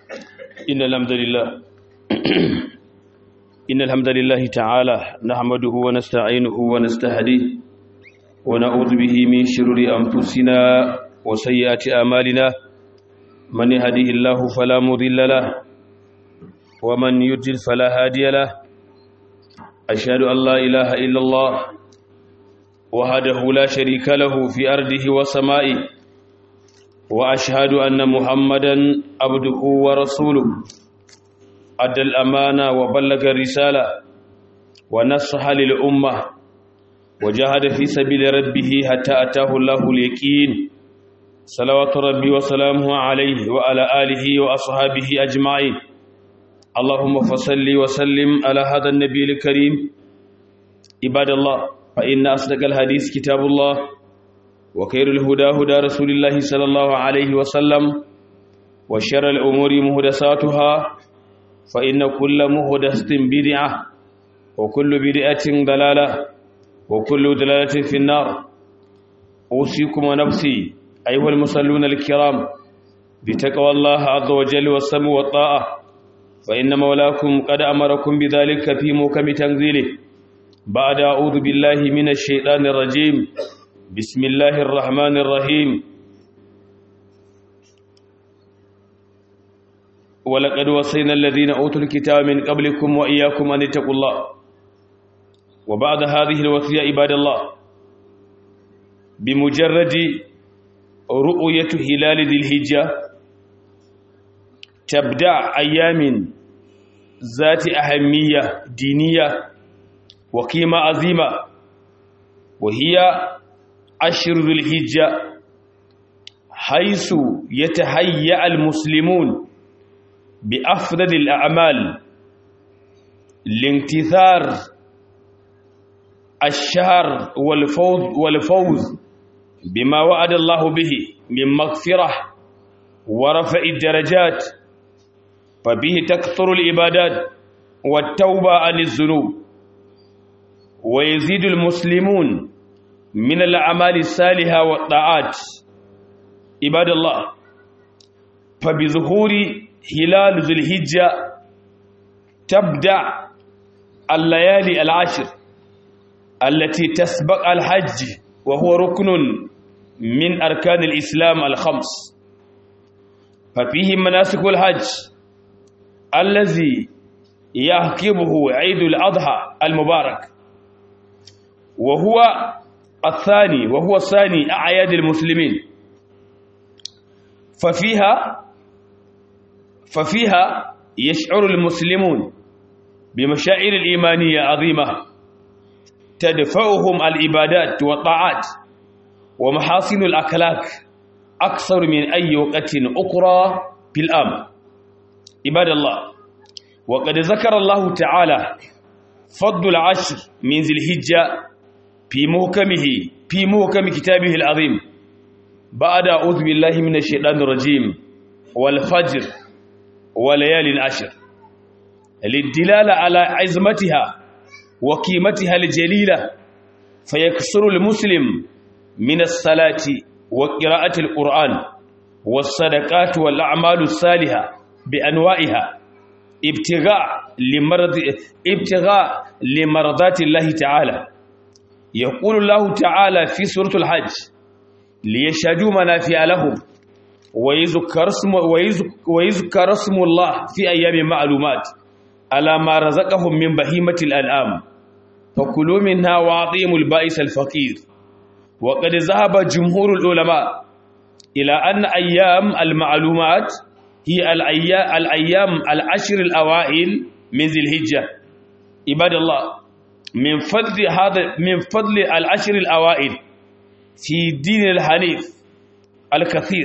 إن الحمد لله إن الحمد لله تعالى نحمده ونستعينه ونستهديه ونعوذ به من شرور أنفسنا وسيئات أعمالنا من يهده الله فلا مضل له ومن يضلل فلا هادي له أشهد أن لا إله إلا الله وحده لا شريك له في أرضه وسمائه وأشهد أن محمدا عبده ورسوله أدى الأمانة وبلغ الرسالة ونصح للأمة وجاهد في سبيل ربه حتى أتاه الله اليقين صلوات ربي وسلامه عليه وعلى آله وأصحابه أجمعين اللهم فصل وسلم على هذا النبي الكريم عباد الله فإن أصدق الحديث كتاب الله وخير الهدى هدى رسول الله صلى الله عليه وسلم وشر الأمور مهدساتها فإن كل مهدسة بدعة وكل بدعة ضلالة وكل ضلالة في النار أوصيكم ونفسي أيها المصلون الكرام بتقوى الله عز وجل والسمع والطاعة فإن مولاكم قد أمركم بذلك في موكم تنزيله بعد أعوذ بالله من الشيطان الرجيم بسم الله الرحمن الرحيم ولقد وصينا الذين أوتوا الكتاب من قبلكم وإياكم أن اتقوا الله وبعد هذه الوصية عباد الله بمجرد رؤية هلال ذي الهجة تبدأ أيام ذات أهمية دينية وقيمة عظيمة وهي عشر ذو الهجة حيث يتهيأ المسلمون بأفضل الأعمال لانتثار الشهر والفوز, والفوز بما وعد الله به من مغفرة ورفع الدرجات فبه تكثر العبادات والتوبة عن الذنوب ويزيد المسلمون من الأعمال الصالحة والطاعات عباد الله فبظهور هلال ذو الهجة تبدأ الليالي العشر التي تسبق الحج وهو ركن من أركان الإسلام الخمس ففيه مناسك الحج الذي يعقبه عيد الأضحى المبارك وهو الثاني وهو ثاني أعياد المسلمين ففيها ففيها يشعر المسلمون بمشاعر الإيمانية عظيمة تدفعهم العبادات والطاعات ومحاسن الأخلاق أكثر من أي وقت أخرى في الأم عباد الله وقد ذكر الله تعالى فضل العشر من ذي الهجة في محكمه في محكم كتابه العظيم بعد أعوذ بالله من الشيطان الرجيم والفجر وليال العشر للدلالة على عظمتها وقيمتها الجليلة فيكسر المسلم من الصلاة وقراءة القرآن والصدقات والأعمال الصالحة بأنواعها ابتغاء لمرض ابتغاء لمرضات الله تعالى يقول الله تعالى في سورة الحج ليشهدوا منافع لهم ويذكر اسم ويذكر اسم الله في أيام معلومات على ما رزقهم من بهيمة الأنعام فكلوا منها وأعطيهم البائس الفقير وقد ذهب جمهور العلماء إلى أن أيام المعلومات هي الأيام, الأيام العشر الأوائل من ذي الهجة عباد الله من فضل هذا من فضل العشر الأوائل في دين الحنيف الكثير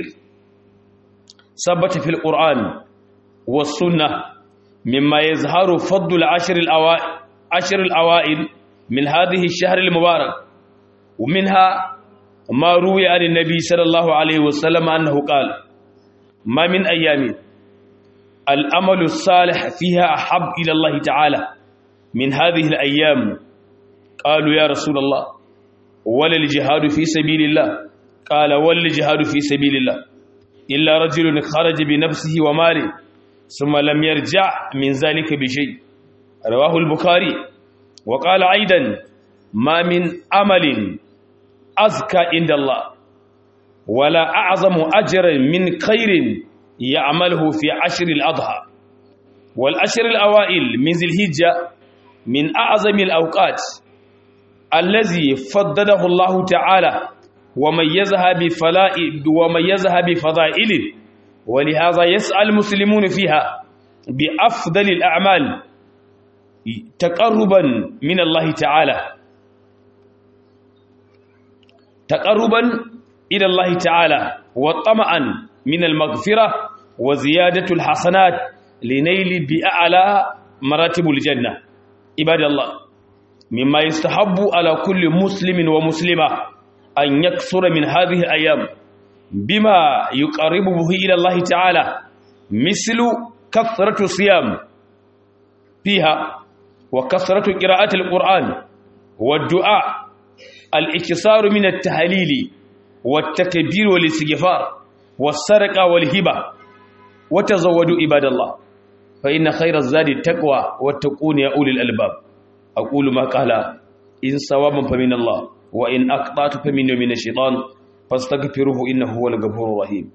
ثبت في القرآن والسنة مما يظهر فضل العشر الأوائل عشر الأوائل من هذه الشهر المبارك ومنها ما روي عن النبي صلى الله عليه وسلم أنه قال ما من أيام الأمل الصالح فيها أحب إلى الله تعالى من هذه الأيام قالوا يا رسول الله ولا الجهاد في سبيل الله قال ولا الجهاد في سبيل الله إلا رجل خرج بنفسه وماله ثم لم يرجع من ذلك بشيء رواه البخاري وقال أيضا ما من أمل أزكى عند الله ولا أعظم أجرا من خير يعمله في عشر الأضحى والأشر الأوائل من ذي الهجة من أعظم الأوقات الذي فضله الله تعالى وميزها بفلائد وميزها بفضائله ولهذا يسعى المسلمون فيها بأفضل الأعمال تقربا من الله تعالى تقربا إلى الله تعالى وطمعا من المغفرة وزيادة الحسنات لنيل بأعلى مراتب الجنة عباد الله مما يستحب على كل مسلم ومسلمة أن يكثر من هذه الأيام بما يقربه إلى الله تعالى مثل كثرة الصيام فيها وكثرة قراءة القرآن والدعاء الإكثار من التهليل والتكبير والاستغفار والسرقة والهبة وتزودوا عباد الله فإن خير الزاد التقوى والتقون يا أولي الألباب أقول ما قال إن صوابا فمن الله وإن أقطعت فمن من الشيطان فاستغفروه إنه هو الغفور الرحيم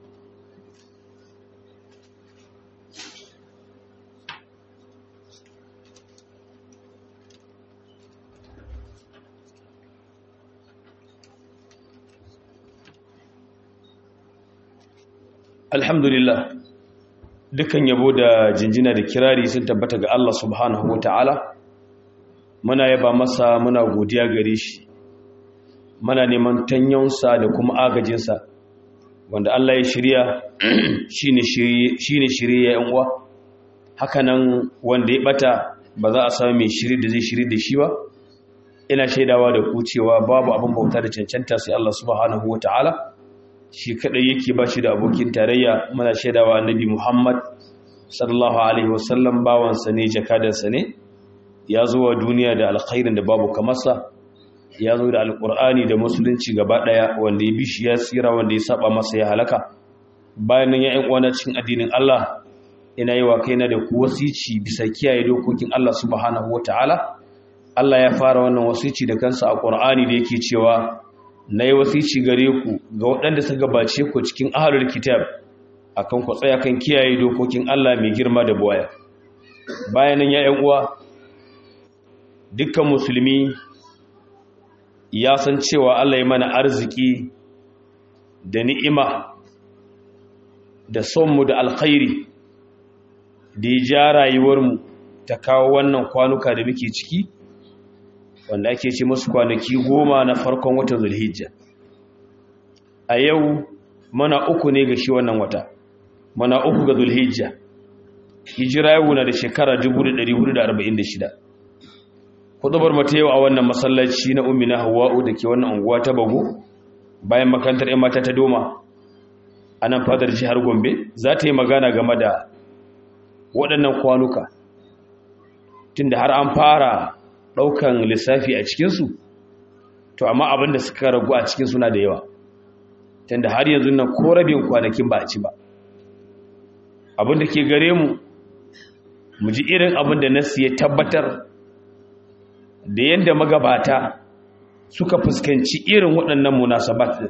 alhamdulillah dukan yabo da jinjina da kirari sun tabbata ga Allah subhanahu wa ta'ala muna yaba masa muna godiya gare shi muna neman tanyonsa da kuma agajinsa wanda Allah ya shirya shi ne shirye ya uwa hakanan wanda ya bata ba za a sami mai shiri da zai shiri da shi ba ina shaidawa da ku cewa babu abin bauta da cancanta sai Allah subhanahu wa ta'ala shi kadai yake ba shi da abokin tarayya muna shaidawa annabi Muhammad sallallahu alaihi wasallam bawansa ne jakadarsa ne ya zo wa duniya da alkhairin da babu kamarsa ya zo da alkur'ani da musulunci gaba daya wanda ya bi shi ya tsira wanda ya saba masa ya halaka bayan nan ya yan uwana cikin addinin Allah ina yi wa kaina da ku wasici bisa kiyaye dokokin Allah subhanahu wataala Allah ya fara wannan wasici da kansa a Qur'ani da yake cewa na yi wasici gare ku ga waɗanda suka gabace ku cikin ahlul kitab akan ku tsaya kan kiyaye dokokin Allah mai girma da buwaya bayan nan ya yan uwa dukkan musulmi ya san cewa Allah ya mana arziki da ni'ima da sonmu da alkhairi da ya ja rayuwarmu ta kawo wannan kwanuka da muke ciki wanda ake ce musu kwanaki goma na farkon watan zulhijja a yau mana uku ne ga shi wannan wata mana uku ga zulhijja hijira yau na da shekara 1446 hudubar mata yau a wannan masallaci na ummi na hawa'u da ke wannan unguwa ta bago bayan makarantar 'yan mata ta doma a nan fadar jihar gombe za ta yi magana game da waɗannan kwanuka tunda har an fara ɗaukan lissafi a cikinsu to amma abin da suka ragu a cikin suna da yawa tunda har yanzu nan ko rabin kwanakin ba a ci ba abin da ke gare mu mu ji irin abin da nasu ya tabbatar da yadda magabata suka fuskanci irin waɗannan munasabat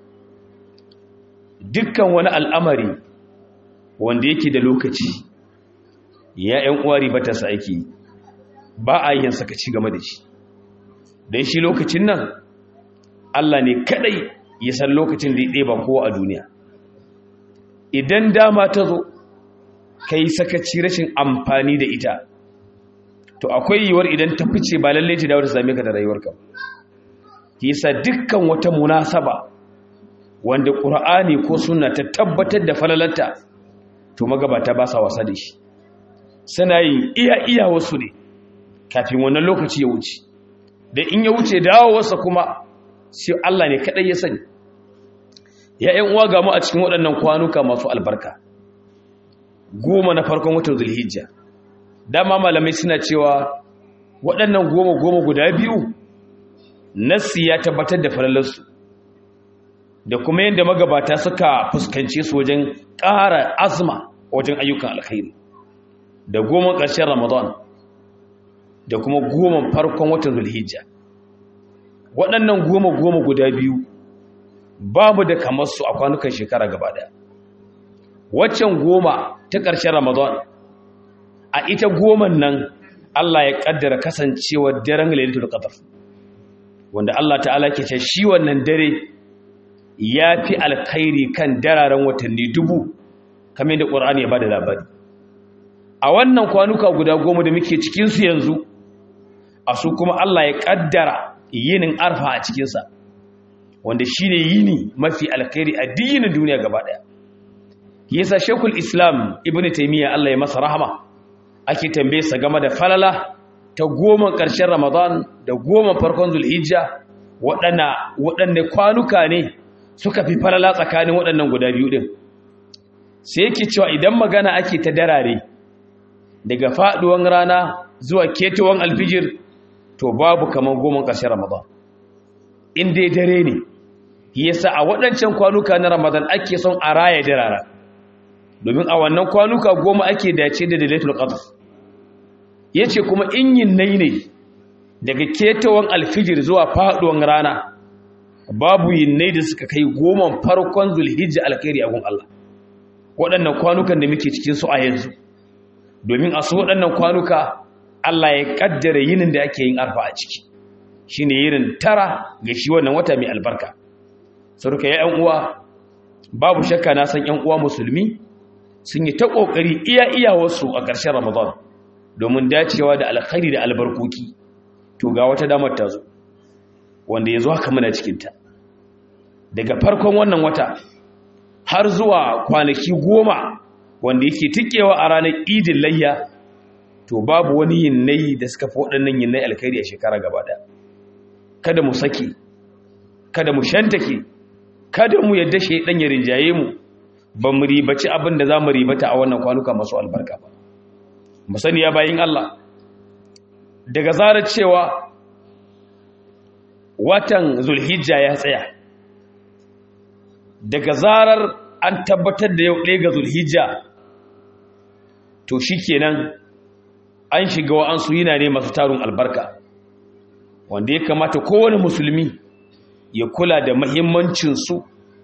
dukkan wani al'amari wanda yake da lokaci ya ‘yan uwari ba ta sa aiki ba a yin sakaci game da shi don shi lokacin nan Allah ne kadai ya san lokacin da ya ɗeba kowa a duniya idan dama ta zo ka yi sakaci rashin amfani da ita to akwai yiwuwar idan ta fice ba lallai ta dawo ta same ka da rayuwarka ki yasa dukkan wata munasaba wanda qur'ani ko sunna ta tabbatar da falalarta to magabata ba sa wasa da shi suna yin iya iya wasu ne kafin wannan lokaci ya wuce da in ya wuce dawowarsa kuma sai Allah ne kadai ya sani ya ƴan uwa ga mu a cikin waɗannan kwanuka masu albarka goma na farkon watan zulhijja dama malamai suna cewa waɗannan goma goma guda biyu nassi ya tabbatar da falalarsu da kuma yadda magabata suka fuskance su wajen ƙara azma wajen ayyukan alkhairi da goma ƙarshen ramadan da kuma goma farkon watan zulhijja waɗannan goma goma guda biyu babu da kamar su a kwanukan shekara gaba ɗaya waccan goma ta ƙarshen ramadan a ita goman nan Allah ya ƙaddara kasancewar daren lailatul qadr wanda Allah ta'ala ke ce shi wannan dare ya fi alkhairi kan dararen watanni dubu kamar da ƙur'ani ya bada labari a wannan kwanuka guda goma da muke cikinsu yanzu a su kuma Allah ya ƙaddara yinin arfa a cikinsa wanda shi ne yini mafi alkhairi a dinin duniya gaba ɗaya yasa shekul islam ibn taimiyya Allah ya masa rahama ake tambaye sa game da falala ta goma ƙarshen ramadan da goma farkon zulhijja waɗanne kwanuka ne suka fi falala tsakanin waɗannan guda biyu ɗin sai yake cewa idan magana ake ta darare daga faɗuwan rana zuwa ketowar alfijir to babu kamar goma ƙarshen ramadan in dai dare ne yasa a waɗancan kwanuka na ramadan ake son a raya darara domin a wannan kwanuka goma ake dace da dalilatul qadr yace kuma in yin nai ne daga ketawan alfijir zuwa faduwan rana babu yin nai da suka kai goma farkon zulhijja alkhairi a gun Allah waɗannan kwanukan da muke cikin su a yanzu domin a su waɗannan kwanuka Allah ya kaddara yinin da ake yin arfa a ciki shine yirin tara ga shi wannan wata mai albarka saruka ya ƴan uwa babu shakka na san ƴan uwa musulmi sun yi ta ƙoƙari iya iyawarsu a ƙarshen ramadan domin dacewa da alkhairi da albarkoki to ga wata damar ta zo wanda ya zo haka muna cikinta daga farkon wannan wata har zuwa kwanaki goma wanda yake tikewa a ranar idin layya to babu wani yinnai da suka fi waɗannan yinnai alkhairi a shekara gaba ɗaya kada mu saki kada mu shantake kada mu yadda shaidan ya rinjaye mu ba mu ribaci abin da za mu ribata a wannan kwanuka masu albarka ba mu sani ya bayin Allah daga zarar cewa watan zulhijja ya tsaya daga zarar an tabbatar da yau ɗaya ga zulhijja to shi kenan an shiga wa'ansu yana ne masu tarun albarka wanda ya kamata kowane musulmi ya kula da mahimmancinsu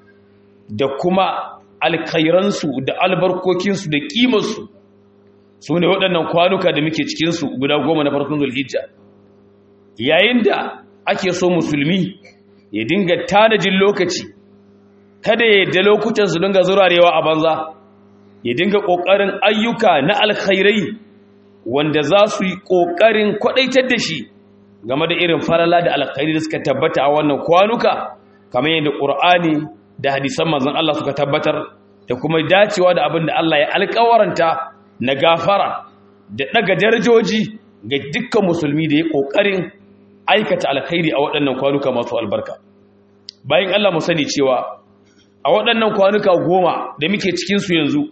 da kuma alkhairansu da albarkokinsu da kimarsu su ne waɗannan kwanuka da muke cikinsu guda goma na farkon zulhijja yayin da ake so musulmi ya dinga tanajin lokaci kada ya yadda lokutan su dinga zurarewa a banza ya dinga ƙoƙarin ayyuka na alkhairai wanda za su yi ƙoƙarin kwaɗaitar da shi game da irin farala da alkhairi da suka tabbata a wannan kwanuka kamar yadda ƙur'ani da hadisan manzon Allah suka tabbatar da kuma dacewa da abin da Allah ya alƙawaranta na gafara da ɗaga darajoji ga dukkan musulmi da ya ƙoƙarin aikata alkhairi a waɗannan kwanuka masu albarka bayan Allah mu sani cewa a waɗannan kwanuka goma da muke cikinsu yanzu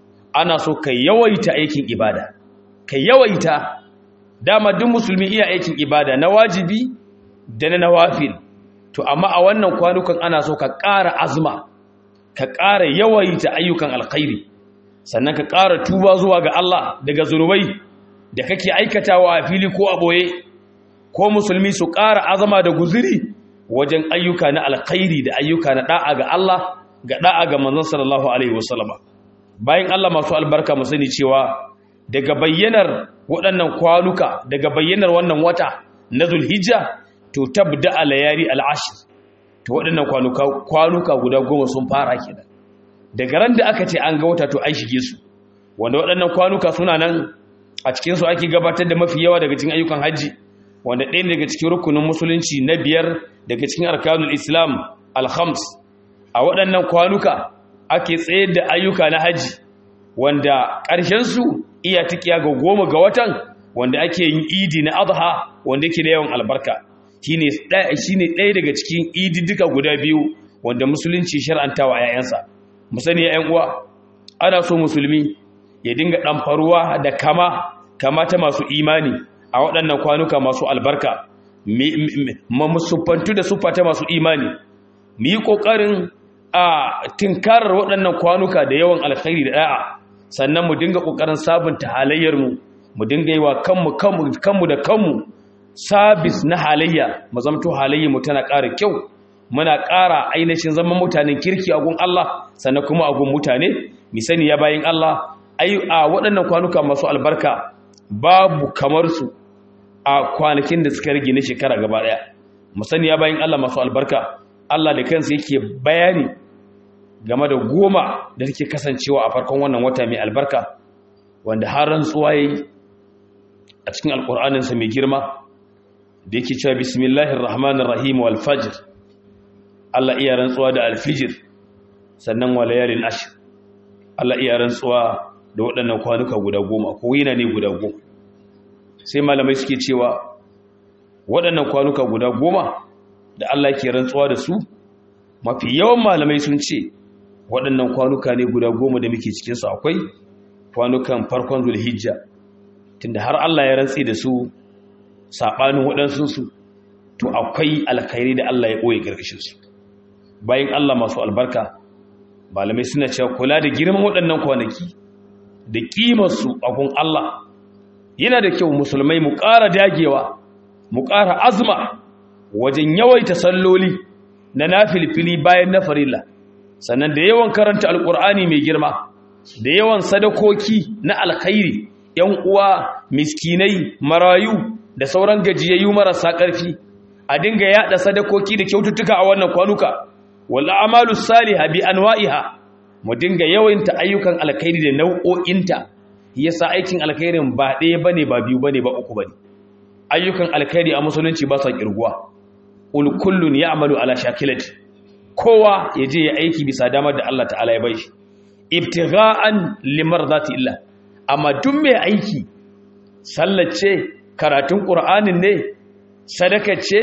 ana so ka yawaita aikin ibada ka yawaita dama duk musulmi iya aikin ibada na wajibi da na nawafil to amma a wannan kwanukan ana so ka ƙara azma ka ƙara yawaita ayyukan alkhairi sannan ka ƙara tuba zuwa ga Allah daga zunubai da kake aikatawa a fili ko a boye ko musulmi su ƙara azama da guziri wajen ayyuka na alkhairi da ayyuka na da'a ga Allah ga da'a ga manzon sallallahu alaihi wasallama bayan Allah masu albarka mu sani cewa daga bayyanar waɗannan kwanuka daga bayyanar wannan wata na zulhijja to tabda alayari al'ashir to waɗannan kwanuka kwanuka guda goma sun fara kenan daga ran da aka ce an ga wata to an shige su wanda waɗannan kwanuka suna nan a cikin su ake gabatar da mafi yawa daga cikin ayyukan haji wanda ɗaya daga cikin rukunin musulunci na biyar daga cikin arkanul islam alhams a waɗannan kwanuka ake tsayar da ayyuka na haji wanda ƙarshensu iya tikiya ga goma ga watan wanda ake yin idi na adha wanda yake da yawan albarka shine ɗaya daga cikin idi duka guda biyu wanda musulunci shar'antawa a yayansa mu sani ya uwa ana so musulmi ya dinga ɗamfaruwa da kama kama ta masu imani a waɗannan kwanuka masu albarka mu siffantu da siffa ta masu imani mu yi ƙoƙarin a tinkarar waɗannan kwanuka da yawan alkhairi da ɗa'a sannan mu dinga kokarin sabunta halayyar mu mu dinga yi wa kanmu kanmu kanmu da kanmu sabis na halayya mu zamto halayyar mu tana ƙara kyau muna ƙara ainihin zaman mutanen kirki a gun Allah sannan kuma a gun mutane mi sani ya bayin Allah ai a waɗannan kwanuka masu albarka babu kamar su a kwanakin da suka rage na shekara gaba ɗaya mu sani ya bayin Allah masu albarka Allah da kansa yake bayani game da goma da take kasancewa a farkon wannan wata mai albarka wanda har rantsuwa yayi a cikin alƙur'aninsa mai girma da yake cewa bismillahir rahmanir rahim wal fajr Allah iya rantsuwa da alfijir sannan wa layalin ashir Allah iya rantsuwa da waɗannan kwanuka guda goma ko yina ne guda goma sai malamai suke cewa waɗannan kwanuka guda goma da Allah ke rantsuwa da su mafi yawan malamai sun ce waɗannan kwanuka ne guda goma da muke cikinsu akwai kwanukan farkon zulhijja tunda har Allah ya rantsi da su saɓanin waɗansunsu to akwai alkhairi da Allah ya ɓoye ƙarƙashinsu bayan Allah masu albarka malamai suna cewa kula da girman waɗannan kwanaki da ƙimarsu a kun Allah yana da kyau musulmai mu ƙara dagewa mu ƙara azma wajen yawaita salloli na nafilfili bayan na farilla sannan da yawan karanta alƙur'ani mai girma da yawan sadakoki na alkhairi ‘yan uwa miskinai marayu da sauran gajiyayyu marasa ƙarfi a dinga yaɗa sadakoki da kyaututtuka a wannan kwanuka wal a'malu salihah bi anwa'iha mu dinga yawaita ayyukan alkhairi da nau'o'inta yasa aikin alkhairin ba ɗaya bane ba biyu bane ba uku bane ayyukan alkhairi a musulunci ba sa kirguwa ul kullun ya'malu ala shakilati kowa ya je ya aiki bisa damar da Allah ta'ala ya bai shi ibtigha'an limardati illah amma duk mai aiki sallace karatun qur'anin ne sadaka ce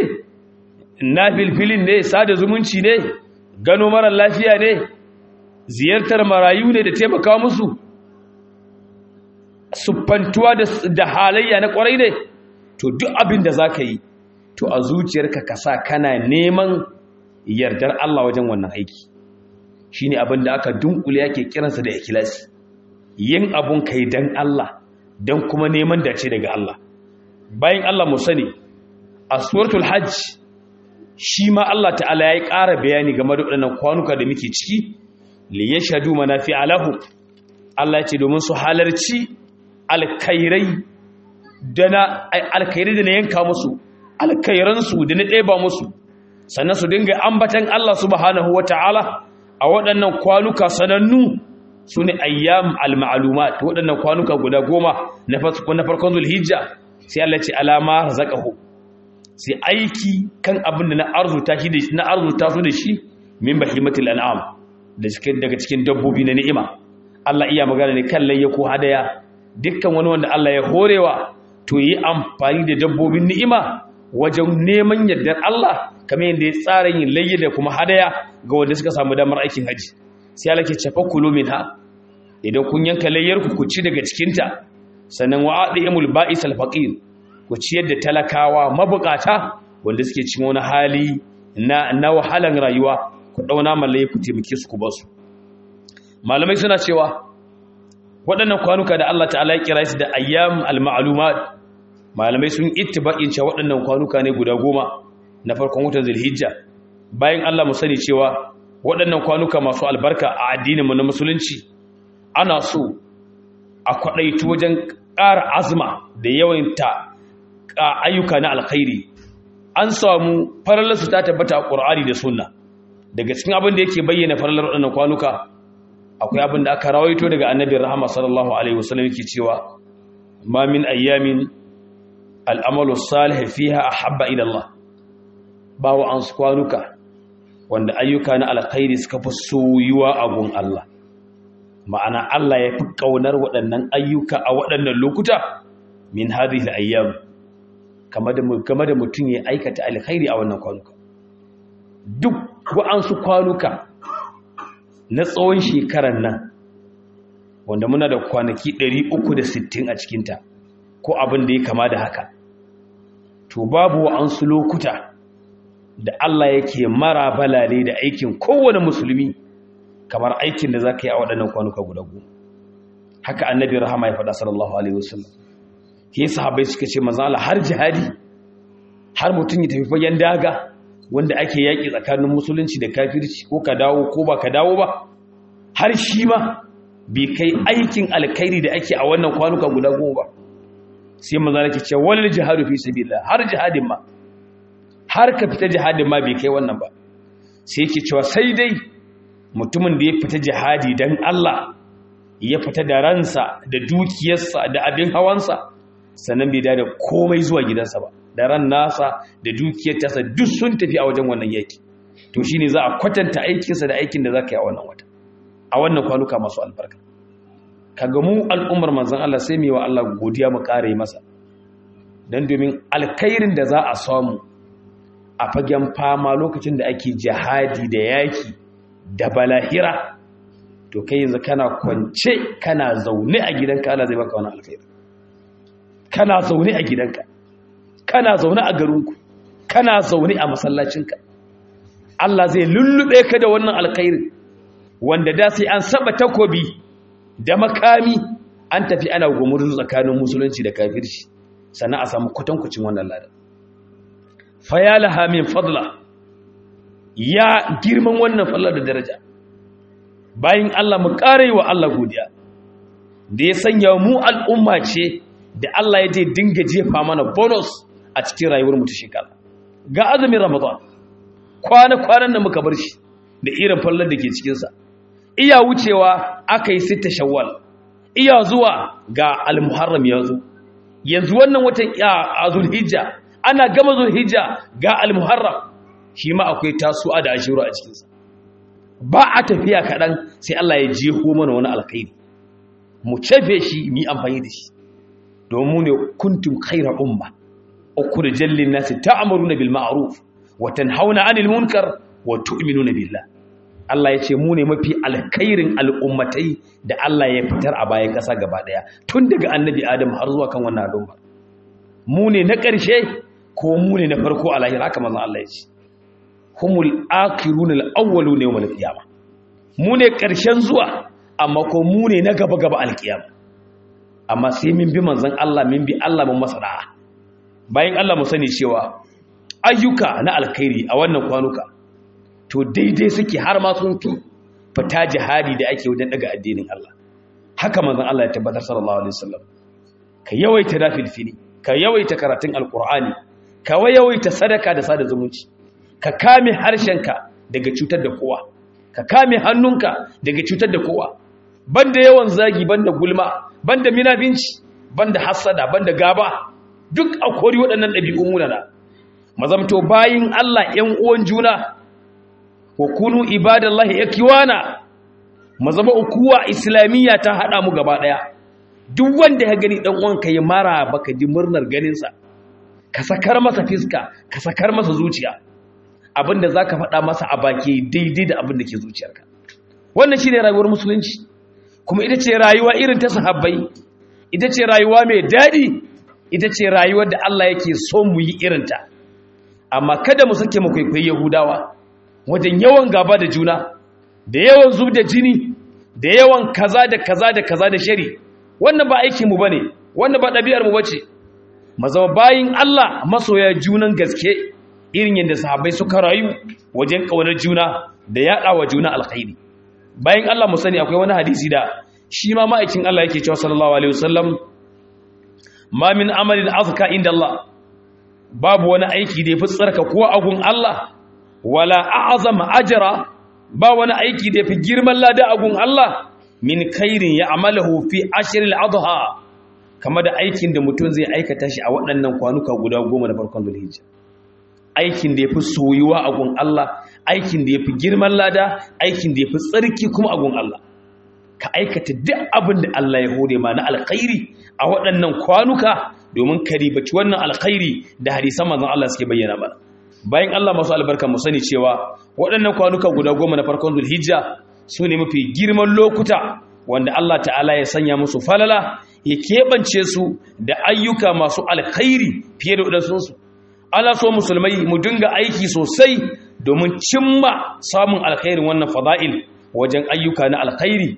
nafilfilin ne sada zumunci ne gano mara lafiya ne ziyartar marayu ne da taimaka musu siffantuwa da halayya na kwarai ne to duk abin da za ka yi to a zuciyarka ka sa kana neman yardar Allah wajen wannan aiki shi ne abin da aka dunkule yake kiransa da ikilasi yin abun kai don Allah don kuma neman dace daga Allah bayan Allah mu sani a suratul hajj shi ma Allah ta'ala ya yi ƙara bayani game da waɗannan kwanuka da muke ciki li ya shadu manafi alahu Allah ya ce domin su halarci alkairai da na alkairai da na yanka musu alkairansu da na ɗeba musu sannan su dinga ambatan Allah subhanahu wa ta'ala a waɗannan kwanuka sanannu su ne ayyam al-ma'lumat waɗannan kwanuka guda goma na farkon zulhijja sai Allah ce alama razaqahu sai aiki kan abin da na arzuta shi da na arzuta su da shi min bahimatil an'am da cikin daga cikin dabbobi na ni'ima Allah iya magana ne kan layya ko hadaya dukkan wani wanda Allah ya horewa to yi amfani da dabbobin ni'ima wajen neman yardar Allah kamar yadda ya tsara yin layya da kuma hadaya ga wanda suka samu damar aikin haji sai Allah ke cafa kulu minha idan kun yanka layyar ku ku ci daga cikin ta sannan wa'adimul ba'is al-faqir ku ciyar da talakawa mabukata wanda suke cin wani hali na na wahalan rayuwa ku dauna mallai ku taimake su ku basu malamai suna cewa waɗannan kwanuka da Allah ta'ala ya kira su da ayyam al-ma'lumat malamai sun ittibaqin cewa waɗannan kwanuka ne guda goma na farkon watan zulhijja bayan Allah mu sani cewa waɗannan kwanuka masu albarka a addinin mu na musulunci ana so a kwadaitu wajen ƙara azma da yawanta ayyuka na alkhairi an samu farallarsu ta tabbata a ƙur'ani da sunna daga cikin abin da yake bayyana farallar waɗannan kwanuka akwai abin da aka rawaito daga annabin rahama sallallahu alaihi wasallam yake cewa ma min ayyamin al'amalu salih fiha ahabba ila Allah ba wa an kwanuka wanda ayyuka na alkhairi suka fi soyuwa a gun Allah ma'ana Allah ya fi kaunar waɗannan ayyuka a waɗannan lokuta min hadhihi al-ayyam game da mutum ya aikata alkhairi a wannan kwanuka duk wa'ansu kwanuka na tsawon shekarar nan wanda muna da kwanaki 360 a cikinta ko abin da ya kama da haka to babu wa'ansu lokuta da Allah yake mara balale da aikin kowane musulmi kamar aikin da za ka yi a waɗannan kwanuka guda goma haka annabi rahama ya faɗa sallallahu alaihi wasallam ke sahabbai suka ce manzo Allah har jihadi har mutum ya tafi fagen daga wanda ake yaƙi tsakanin musulunci da kafirci ko ka dawo ko ba ka dawo ba har shi ma bai kai aikin alkhairi da ake a wannan kwanuka guda goma ba sai manzo Allah ke ce wal jihadu fi sabilillah har jihadin ma har ka fita jihadin ma bai kai wannan ba sai yake cewa sai dai mutumin da ya fita jihadi dan Allah ya fita da ransa da dukiyarsa da abin hawansa sannan bai da komai zuwa gidansa ba da ran nasa da dukiyar tasa duk sun tafi a wajen wannan yaki to shine za a kwatanta aikinsa da aikin da za ka yi a wannan wata a wannan kwanuka masu albarka kaga mu al'ummar manzon Allah sai mu yi wa Allah godiya mu kare masa dan domin alkhairin da za a samu a fagen fama lokacin da ake jihadi da yaki da balahira to kai yanzu kana kwance kana zaune a gidanka Allah zai baka wani alkhairi kana zaune a gidanka kana zaune a garinku kana zaune a masallacinka Allah zai lullube ka da wannan alkhairi wanda da sai an saba takobi da makami an tafi ana gumurzu tsakanin musulunci da kafirci sannan a samu kwatankwacin wannan ladan fayalaha min fadla ya girman wannan fallar da daraja bayan Allah mu ƙare wa Allah godiya da ya sanya mu al'umma ce da Allah ya je dinga jefa mana bonus a cikin rayuwar mu ta shekara ga azumin ramadan kwana-kwanan da muka bar shi da irin fallar da ke cikinsa iya wucewa aka yi sita shawwal iya zuwa ga al-muharram ya zo yanzu wannan watan a zulhijja ana gama zulhijja ga al-muharram shi ma akwai tasu'a da ashiru a cikinsa ba a tafiya kaɗan sai Allah ya jeho mana wani alkhairi mu cefe shi mu yi amfani da shi domin ne kuntum khaira umma ukhrijal lin nasi ta'muruna bil ma'ruf wa tanhauna 'anil munkar wa tu'minuna billah Allah ya ce mu ne mafi alkhairin al'ummatai da Allah ya fitar a bayan ƙasa gaba ɗaya tun daga annabi Adam har zuwa kan wannan al'umma mu ne na ƙarshe ko mu ne na farko a lahira haka manzon Allah ya ce humul akirun al-awwalun yawm al-qiyama mu ne ƙarshen zuwa amma ko mu ne na gaba gaba al-qiyama amma sai min bi manzon Allah min bi Allah mun masa da'a bayan Allah mu sani cewa ayyuka na alkhairi a wannan kwanuka to daidai suke har ma sun fi fita jihadi da ake wajen daga addinin Allah haka manzon Allah ya tabbatar sallallahu alaihi wasallam ka yawaita nafilfili ka yawaita karatun alqur'ani ka yawaita sadaka da sada zumunci ka kame harshenka daga cutar da kowa ka kame hannunka daga cutar da kowa banda yawan zagi banda gulma banda minafinci banda hasada banda gaba duk a kori waɗannan ɗabi'un munana mazamto bayin Allah ƴan uwan juna wa kunu ibadallahi yakiwana mazama ukuwa islamiyya ta hada mu gaba daya duk wanda ya gani dan uwanka ya mara baka ji murnar ganin sa ka sakar masa fiska ka sakar masa zuciya abinda zaka faɗa masa a baki daidai da abin da ke zuciyarka wannan shine rayuwar musulunci kuma ita ce rayuwa irin ta sahabbai ita ce rayuwa mai dadi ita ce rayuwar da Allah yake so mu yi irinta amma kada mu sake mu kwaikwayi yahudawa wajen yawan gaba da juna da yawan zub da jini da yawan kaza da kaza da kaza da shari wannan ba aikin mu bane wannan ba ɗabi'ar mu bace mazama bayin Allah masoya junan gaske irin yadda sahabbai suka rayu wajen kaunar juna da yaɗa wa juna alkhairi bayin Allah mu sani akwai wani hadisi da shi ma ma'aikin Allah yake cewa sallallahu alaihi wasallam ma min amalin azka inda Allah babu wani aiki da yafi tsarka ko agun Allah wala a'zama ajra ba wani aiki da yafi girman lada agun Allah min khairin ya'maluhu fi ashril adha kama da aikin da mutum zai aikata shi a waɗannan kwanuka guda goma da farkon Dhulhijja aikin da yafi soyuwa agun Allah aikin da yafi girman lada aikin da yafi tsarki kuma agun Allah ka aikata duk abin da Allah ya hore ma na alkhairi a waɗannan kwanuka domin ka ribaci wannan alkhairi da hadisan manzon Allah suke bayyana mana bayan Allah masu albarka mu sani cewa waɗannan kwanuka guda goma na farkon Zulhijja su ne mafi girman lokuta wanda Allah ta'ala ya sanya musu falala ya keɓance su da ayyuka masu alkhairi fiye da waɗansu ana so musulmai mu dinga aiki sosai domin cimma samun alkhairin wannan fada'il wajen ayyuka na alkhairi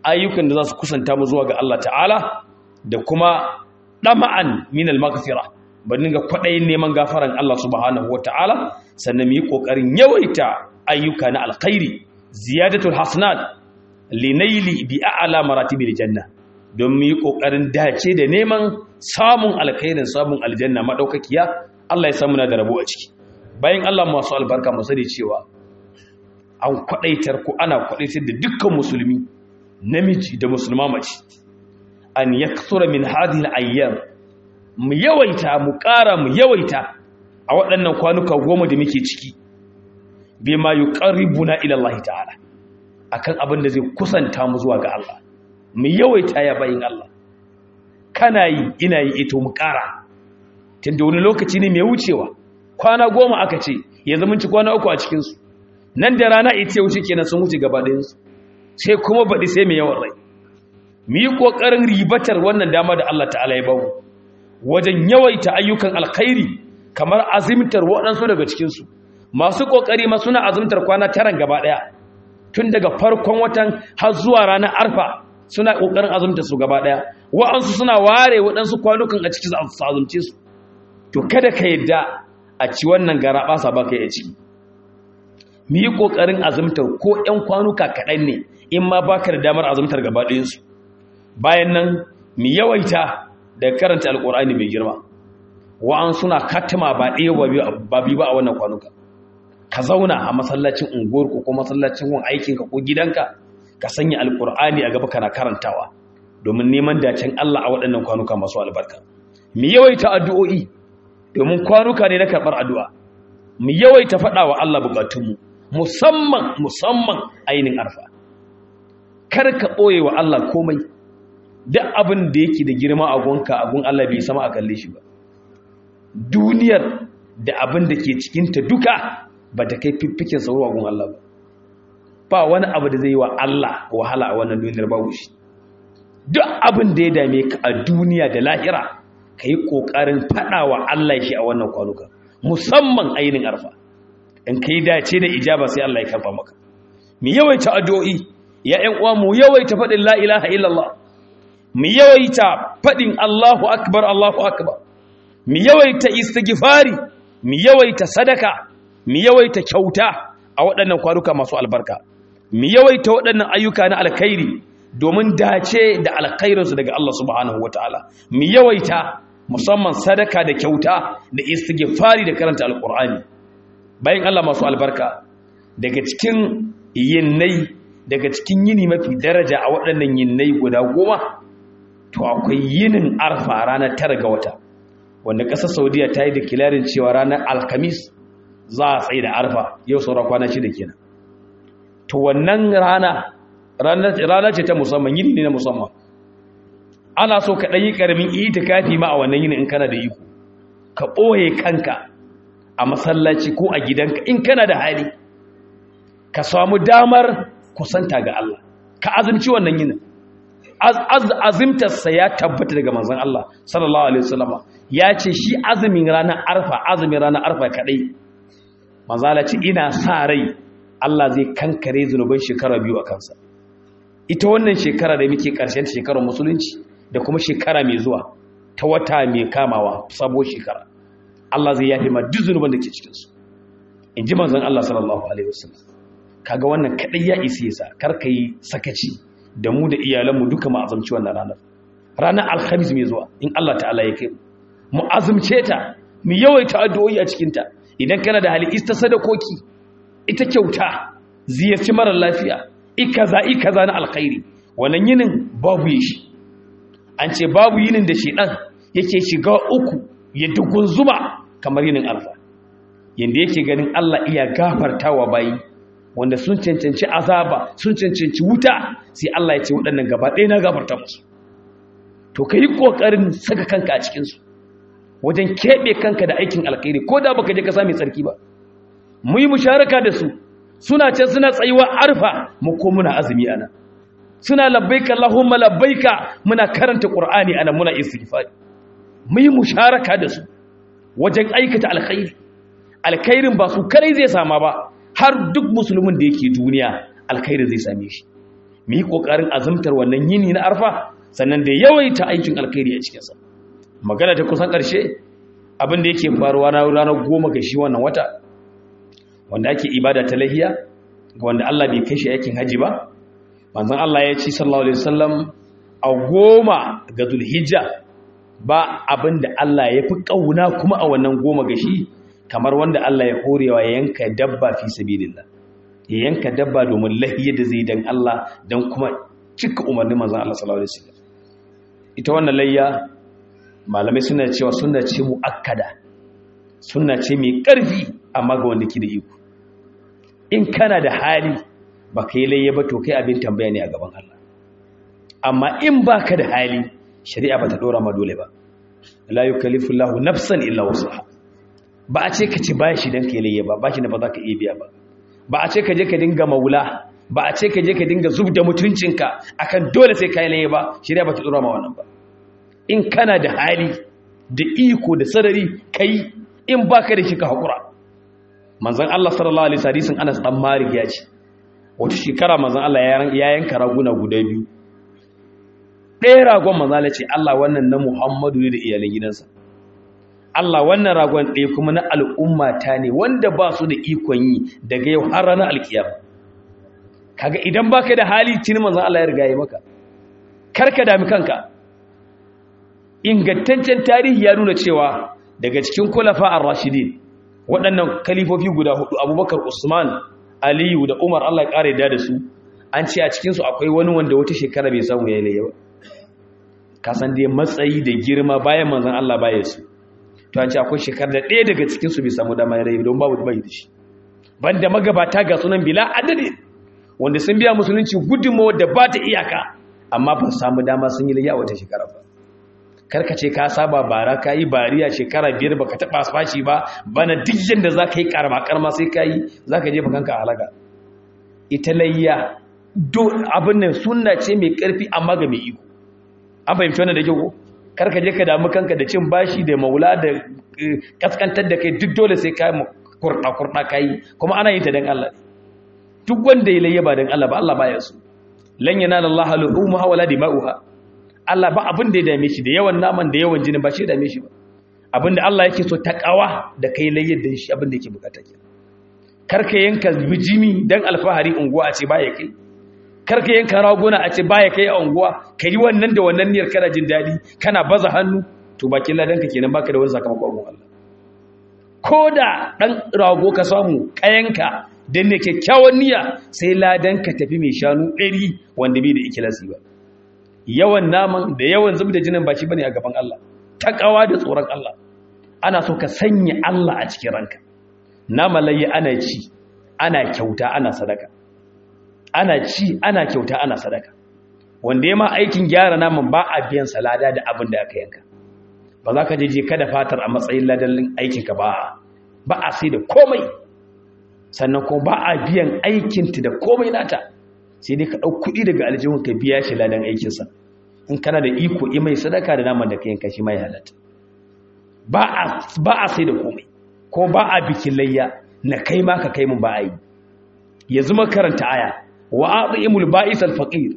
ayyukan da za su kusanta mu zuwa ga Allah ta'ala da kuma ɗama'an min al-maghfira ba dinga kwaɗayin neman gafaran Allah subhanahu wa ta'ala sannan mu yi ƙoƙarin yawaita ayyuka na alkhairi ziyadatul hasanat linaili bi a'la maratibil janna don mu yi ƙoƙarin dace da neman samun alkhairin samun aljanna madaukakiya Allah ya samu na da rabo a ciki bayan Allah masu albarka mu sani cewa an kwadaitar ko ana kwadaitar da dukkan musulmi namiji da musulma mace an yakthura min hadhihi al-ayyam mu yawaita mu ƙara mu yawaita a waɗannan kwanuka goma da muke ciki bima yuqarribuna ila Allah ta'ala akan abin da zai kusanta mu zuwa ga Allah mu yawaita ya bayin Allah kana yi ina yi ito mu ƙara tunda wani lokaci ne mai wucewa kwana goma aka ce yanzu mun ci kwana uku a cikin su nan da rana ita wuce kenan sun wuce gaba ɗayan su sai kuma baɗi sai mai yawan rai mu yi ƙoƙarin ribatar wannan dama da Allah ta'ala ya bamu wajen yawaita ayyukan alkhairi kamar azimtar waɗansu daga cikinsu masu ƙoƙari ma suna azimtar kwana taran gaba ɗaya tun daga farkon watan har zuwa ranar arfa suna ƙoƙarin azumta su gaba ɗaya wa'ansu suna ware waɗansu kwanukan a cikin su azumce su to kada ka yadda a ci wannan gara ɓasa ba ka yi ciki mu yi ƙoƙarin azumtar ko ‘yan kwanuka kaɗan ne in ma ba ka da damar azumtar gaba ɗayansu bayan nan mu yawaita da karanta alƙur'ani mai girma wa'an suna katima ba ɗaya ba biyu ba a wannan kwanuka ka zauna a masallacin unguwarku ko masallacin gun aikinka ko gidanka ka sanya alƙur'ani a gaba kana karantawa domin neman dacen Allah a waɗannan kwanuka masu albarka mu yawaita addu'o'i domin kwanuka ne na karɓar addu'a mu yawaita faɗa wa Allah buƙatunmu musamman musamman ainihin arfa kar ka ɓoye wa Allah komai duk abin da yake da girma a gonka a gun Allah bai sama a kalle shi ba duniyar da abin da ke cikinta duka ba ta kai fiffikin sauro a gun Allah ba ba wani abu da zai yi wa Allah wahala a wannan duniyar babu shi duk abin da ya dame ka a duniya da lahira ka yi ƙoƙarin faɗa wa Allah shi a wannan kwanuka musamman ainihin arfa in ka yi dace da ijaba sai Allah ya karfa maka mu yawaita addu'o'i ya ƴan uwa mu yawaita faɗin la ilaha illallah mu yawaita faɗin Allahu akbar Allahu akbar mu yawaita istighfari mu yawaita sadaka mu yawaita kyauta a waɗannan kwanuka masu albarka mu yawaita waɗannan ayyuka na alkhairi domin dace da alkhairinsu daga Allah subhanahu wataala mu yawaita musamman sadaka da kyauta da istighfari da karanta alqur'ani bayan Allah masu albarka daga cikin yinnai daga cikin yini mafi daraja a waɗannan yinnai guda goma to akwai yinin arfa ranar tara ga wata wanda ƙasar saudiya ta yi da kilarin cewa ranar alkamis za a tsaye da arfa yau saura kwana shida kenan to wannan rana rana ce ta musamman yini ne na musamman ana so ka ɗanyi ƙaramin itikafi ma a wannan yini in kana da iko ka ɓoye kanka a masallaci ko a gidanka in kana da hali ka samu damar kusanta ga Allah ka azumci wannan yinin azimtarsa ya tabbata daga manzon Allah sallallahu alaihi wasallam ya ce shi azumin ranar arfa azumin ranar arfa kadai manzala ce ina sa rai Allah zai kankare zunuban shekara biyu a kansa ita wannan shekara da muke karshen shekarar musulunci da kuma shekara mai zuwa ta wata mai kamawa sabo shekara Allah zai yafe ma duk zunuban da ke cikin su in ji manzon Allah sallallahu alaihi wasallam kaga wannan kadai ya isi yasa kar yi sakaci da mu da iyalanmu duka mu azumci wannan ranar ranar alhamis mai zuwa in Allah ta'ala ya kai mu azumce ta mu yawaita addu'o'i a cikin ta idan kana da hali ista sadakoki ita kyauta ziyarci mara lafiya ikaza ikaza na alkhairi wannan yinin babu shi an ce babu yinin da shedan yake shiga uku ya dugunzuma kamar yinin alfa yanda yake ganin Allah iya gafartawa bayi wanda sun cancanci azaba sun cancanci wuta sai Allah ya ce waɗannan gaba ɗaya na gafarta musu to ka yi ƙoƙarin saka kanka a cikinsu wajen keɓe kanka da aikin alkhairi ko da baka je ka sami tsarki ba mu yi musharaka da su suna can suna tsayuwa arfa mu ko muna azumi ana suna labbaika Allahumma labbaika muna karanta Qur'ani ana muna istighfari mu yi musharaka da su wajen aikata alkhairi alkhairin ba su kare zai sama ba har duk musulmin da yake duniya alkhairi zai same shi mu yi kokarin azumtar wannan yini na arfa sannan da yawaita aikin alkhairi a cikinsa magana ta kusan ƙarshe abin da yake faruwa na ranar goma ga shi wannan wata wanda ake ibada ta lahiya ga wanda Allah bai kai shi aikin haji ba manzon Allah ya ci sallallahu alaihi wasallam a goma ga zulhijja ba abin da Allah ya fi ƙauna kuma a wannan goma ga shi kamar wanda Allah ya horewa ya yanka dabba fi sabilillah ya yanka dabba domin lahiyar da zai dan Allah don kuma cika umarnin manzon Allah sallallahu alaihi wasallam ita wannan layya malamai suna cewa suna ce muakkada suna ce mai ƙarfi amma ga wanda ke da iko in kana da hali ba ka yi layya ba to kai abin tambaya ne a gaban Allah amma in ba ka da hali shari'a ba ta ɗora ma dole ba la yukallifu Allahu nafsan illa wusaha ba a ce ka ci bashi dan ka yi layya ba bashi da ba za ka iya biya ba ba a ce ka je ka dinga maula ba a ce ka je ka dinga zub da mutuncinka akan dole sai ka yi layya ba shari'a ba ta ɗora ma wannan ba in kana da hali da iko da sarari kai in baka da shi ka haƙura manzan Allah sallallahu alaihi hadisin Anas dan Malik ya ce wata shekara manzan Allah ya yanka raguna guda biyu ɗaya ragon manzan Allah ce Allah wannan na Muhammadu ne da iyalan gidansa Allah wannan ragon ɗaya kuma na al'umma ta ne wanda ba su da ikon yi daga yau har ranar alkiyama kaga idan baka da hali tuni manzan Allah ya riga ya maka karka dami kanka ingantaccen tarihi ya nuna cewa daga cikin kulafa ar-rashidin waɗannan kalifofi guda hudu abubakar usman aliyu da umar allah ƙara yadda da su an ce a cikinsu akwai wani wanda wata shekara bai samu ya yi laye ba kasan dai matsayi da girma bayan manzan allah baya su to an ce akwai shekara da ɗaya daga cikinsu bai samu dama ya laye don babu bai da shi banda magabata ga sunan bila adadin wanda sun biya musulunci gudunmawa da ba ta iyaka amma ba samu dama sun yi laye a wata shekara ba karka ce ka saba bara ka yi bariya shekara biyar ba ka taɓa fashi ba bana duk yadda za ka yi karma karma sai ka yi za ka jefa kanka a halaka ita layya abin nan suna ce mai ƙarfi amma ga mai iko an fahimci wannan da kyau karka je ka damu kanka da cin bashi da maula da kaskantar da kai duk dole sai ka kurɗa kurɗa ka yi kuma ana yin ta don Allah duk wanda ya layya ba don Allah ba Allah baya so lan yanala Allah lu'umuha wala dima'uha Allah ba abin da ya dame shi da yawan naman da yawan jinin ba shi ya dame shi ba abin da Allah yake so takawa da kai layyar da shi abin da yake bukata ke karka yanka bijimi dan alfahari unguwa a ce baya kai karka yanka raguna a ce baya kai a unguwa ka yi wannan da wannan niyyar kana jin daɗi kana baza hannu to bakin ladan ka kenan baka da wani sakamakon abun Allah ko da dan rago ka samu kayanka dan ne kyakkyawan niyya sai ladan ka tafi mai shanu ɗari wanda bai da ikilasi ba yawan naman da yawan zub da jinin ba shi bane a gaban Allah takawa da tsoron Allah ana so ka sanya Allah a cikin ranka nama layi ana ci ana kyauta ana sadaka ana ci ana kyauta ana sadaka wanda ya ma aikin gyara naman ba a biyan salada da abin da aka yanka ba za ka je kada fatar a matsayin ladallin aikinka ba ba a sai da komai sannan kuma ba a biyan aikinta da komai nata sai dai ka ɗau kuɗi daga aljihun ka biya shi ladan aikinsa in kana da iko i mai sadaka da naman da ka yanka shi mai halatta ba a sai da komai ko ba a bikin layya na kai ma ka kai mun ba a yi ya zama karanta aya wa a'imul ba'is al-faqir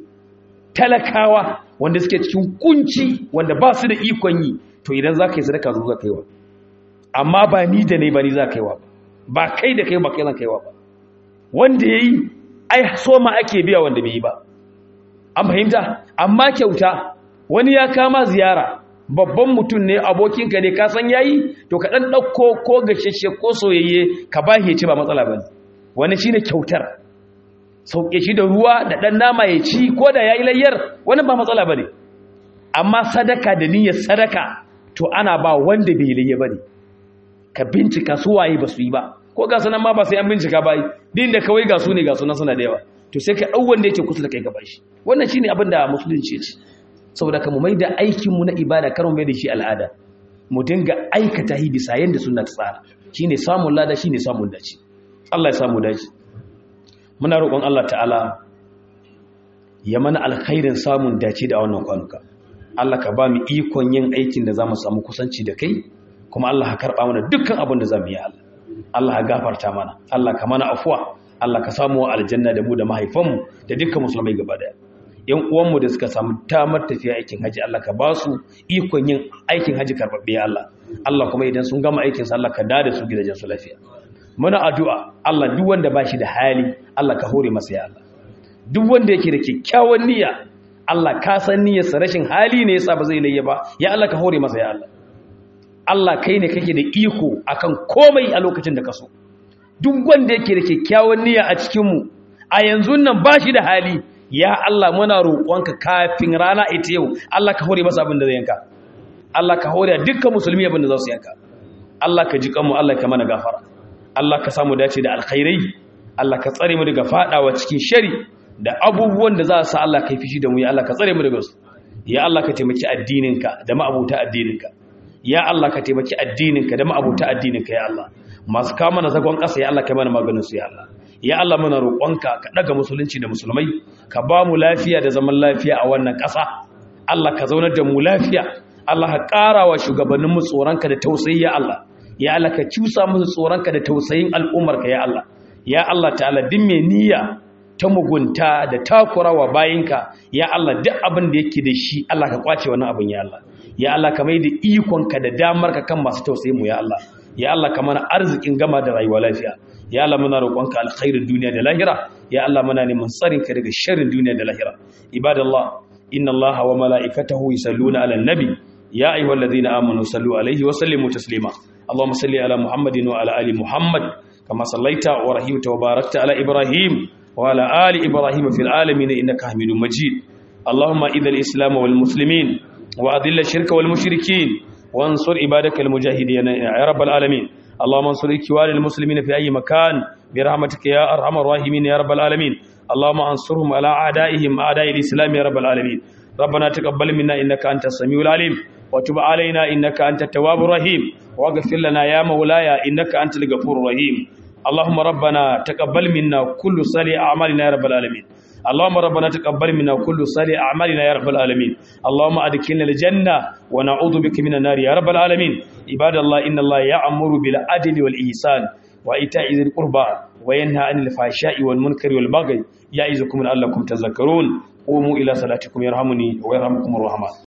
talakawa wanda suke cikin kunci wanda ba su da ikon yi to idan za ka yi sadaka zo za ka yi wa amma ba ni da ne ba ni za ka yi wa ba kai da kai ba kai zan kai wa ba wanda ya yi ai so ma ake biya wanda bai yi ba an fahimta amma kyauta wani ya kama ziyara babban mutum ne abokinka ne ka san yayi to ka dan dauko ko gasheshe ko soyayye ka bashi ya ci ba matsala bane wani shine kyautar sauke shi da ruwa da dan nama ya ci ko da yayi layyar wani ba matsala bane amma sadaka da niyyar sadaka to ana ba wanda bai layya bane ka bincika su waye ba su yi ba ko ga sanan ma ba sai an bincika ba din da kawai ga su ne ga sunan suna da yawa to sai ka dau wanda yake kusa da kai ka bashi wannan shine abin da musulunci ya ce saboda ka mu mai da aikinmu na ibada kar mu mai da shi al'ada mu dinga aikata hi bisa yanda sunna ta tsara shine samun lada shine samun dace Allah ya samu dace muna roƙon Allah ta'ala ya mana alkhairin samun dace da wannan kwanuka Allah ka ba mu ikon yin aikin da zamu samu kusanci da kai kuma Allah ka karba mana dukkan abin da zamu yi Allah Allah ka gafarta mana Allah ka mana afuwa Allah ka samu aljanna da mu da mahaifanmu da dukkan musulmai gaba daya yan uwanmu da suka samu damar tafiya aikin haji Allah ka ba su ikon yin aikin haji karbabbe ya Allah Allah kuma idan sun gama aikin sa Allah ka dada su gidajen su lafiya muna addu'a Allah duk wanda ba shi da hali Allah ka hore masa ya Allah duk wanda yake da kyakkyawan niyya Allah ka san niyyarsa rashin hali ne yasa ba zai layya ba ya Allah ka hore masa ya Allah Allah kai ne kake da iko akan komai a lokacin da ka so duk wanda yake da kyakkyawan niyya a cikin mu a yanzu nan ba shi da hali ya Allah muna roƙonka kafin rana ita yau Allah ka hore masa abin da zai yanka Allah ka hore dukkan musulmi abin da za su yanka Allah ka ji kanmu Allah ka mana gafara Allah ka samu dace da alkhairai Allah ka tsare mu daga fadawa cikin shari da abubuwan da za su sa Allah ka fishi da mu ya Allah ka tsare mu daga su ya Allah ka taimaki addininka da ma'abuta addininka ya Allah ka taimaki addininka da ma'abuta addininka ya Allah masu kama na zagon ƙasa ya Allah ka mana maganin su ya Allah ya Allah muna roƙonka ka daga musulunci da musulmai ka ba mu lafiya da zaman lafiya a wannan ƙasa Allah ka zaunar da mu lafiya Allah ka ƙara wa shugabannin mu tsoronka da tausayi ya Allah ya Allah ka cusa musu tsoronka da tausayin al'ummarka ya Allah ya Allah ta'ala din mai niyya ta mugunta da takurawa bayinka ya Allah duk abin da yake da shi Allah ka kwace wannan abin ya Allah ya Allah ka mai da ikonka da damarka kan masu tausayin mu ya Allah ya Allah ka mana arzikin gama da rayuwa lafiya ya Allah muna roƙonka alkhairin duniya da lahira ya Allah muna neman tsarin ka daga sharrin duniya da lahira ibadallah inna allaha wa mala'ikatahu yusalluna 'alan nabi ya ayyuhallazina amanu sallu 'alaihi wa sallimu taslima allahumma salli 'ala muhammadin wa 'ala ali muhammad kama sallaita wa rahimta wa barakta 'ala ibrahim wa 'ala ali ibrahim fil alamin innaka hamidum majid allahumma idhil islam wal muslimin wa adhill ash-shirka wal mushrikeen وانصر عبادك المجاهدين يا رب العالمين اللهم انصر اخوان المسلمين في اي مكان برحمتك يا ارحم الراحمين يا رب العالمين اللهم انصرهم على اعدائهم اعداء الاسلام يا رب العالمين ربنا تقبل منا انك انت السميع العليم وتب علينا انك انت التواب الرحيم واغفر لنا يا مولاي انك انت الغفور الرحيم اللهم ربنا تقبل منا كل صالح اعمالنا يا رب العالمين اللهم ربنا تقبل منا كل صالح اعمالنا يا رب العالمين اللهم ادخلنا الجنه ونعوذ بك من النار يا رب العالمين عباد الله ان الله يأمر بالعدل والاحسان وايتاء ذي القربى وينهى عن الفحشاء والمنكر والبغي يعظكم لعلكم تذكرون قوموا الى صلاتكم يرحمني ويرحمكم الرحمن